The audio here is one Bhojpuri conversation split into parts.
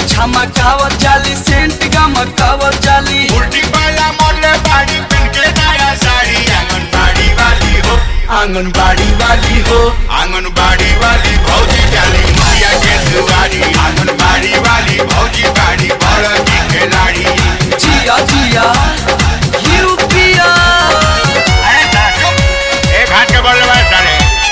झमकावत जाली सेंट गमकावत जाली उल्टी पाला मोले बाड़ी पिन के नया साड़ी आंगनबाड़ी वाली हो आंगनबाड़ी वाली हो आंगनबाड़ी वाली भौजी जाली मुखिया के दुआरी आंगनबाड़ी वाली भौजी बाड़ी बड़ की खिलाड़ी जिया जिया यूपिया अरे साहब, एक हाथ के बल्ले बाज डाले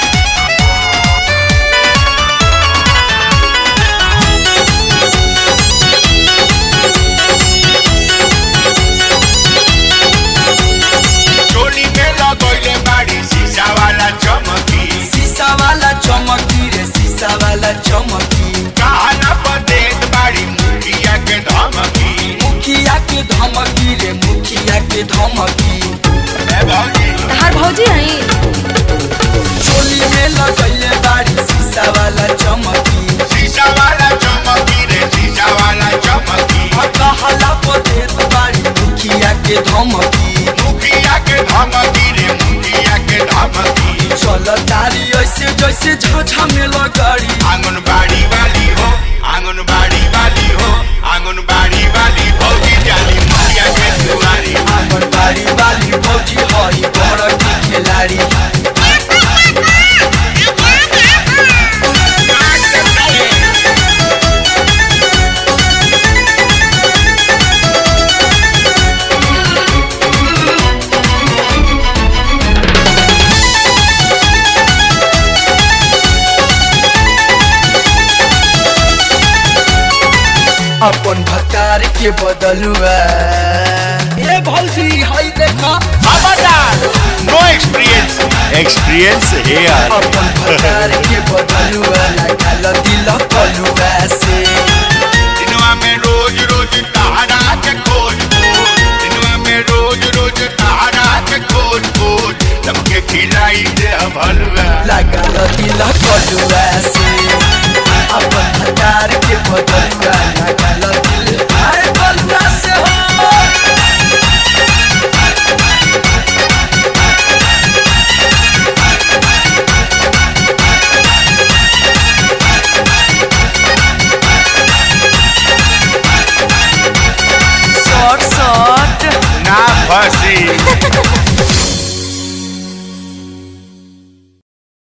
चोली में लगोइले बाड़ी शीशा वाला चमकी शीशा वाला चमकी रे शीशा वाला चमकी कहाना पर देत बाड़ी मुखिया के धमकी मुखिया के धमकी रे मुखिया के धमकी ए भौजी तहार भौजी आई चोली में लगैले बाड़ी शीशा वाला चमकी शीशा वाला चमकी रे शीशा वाला चमकी कहला पर देत बाड़ी मुखिया के धमकी मुखिया के धमकी रे मुखिया के धमकी चल तारी ऐसे जैसे झाझा में लगाड़ी आंगनबाड़ी वाली हो आंगनबाड़ी वाली हो आंगनबाड़ी वाली भौजी जाली मुखिया के दुआरी आंगनबाड़ी वाली भौजी हई बड़ की खिलाड़ी अपन भकार के बदलुआ ए भौजी हई देखा खबरदार नो एक्सपीरियंस एक्सपीरियंस हियर अपन भकार के बदलुआ लागल दिल कलुआ से दिनवा में रोज रोज तहरा के खोज खोज दिनवा में रोज रोज तहरा के खोज खोज सबके खिलाई दे भलुआ लागल दिल कलुआ से अपन भकार के बदलुआ लागल दिल अरे कलुआ से हो सर सर